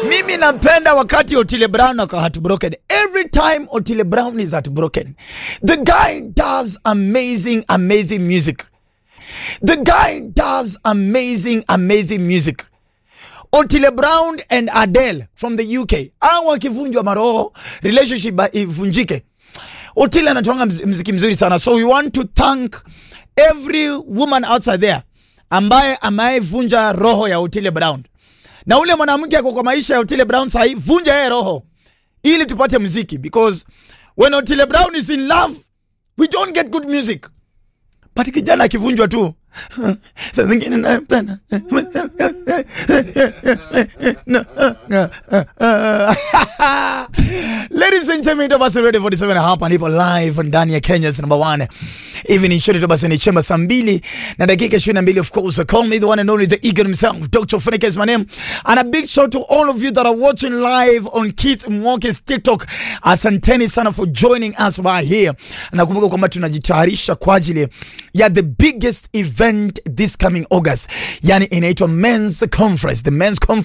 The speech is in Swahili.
Mimi napenda wakati Otile Brown ako heartbroken. Every time Otile Brown is heartbroken, the guy does amazing, amazing music. The guy does amazing, amazing music. Otile Brown and Adele from the UK. Au wakivunjwa maroho, relationship ivunjike. Otile anatoanga mz- mziki mzuri sana. So we want to thank every woman outside there ambaye amevunja roho ya Otile Brown. Na ule mwanamke ako kwa maisha ya Otile Brown sahi, vunja yeye roho ili tupate muziki because when Otile Brown is in love we don't get good music. But kijana akivunjwa tu saa zingine napenda Ladies and gentlemen, ito basi ready 47 hapa nipo live ndani ya Kenya's number one evening show. Ito basi ni chemba saa mbili na dakika 22 of course. Call me the one and only the eagle himself, Dr. Funike is my name. And a big shout to all of you that are watching live on Keith Mwoke's TikTok. Asanteni sana for joining us right here. Nakumbuka kwamba tunajitayarisha kwa ajili ya the biggest event this coming August. Yani inaitwa Men's Conference. The Men's Conference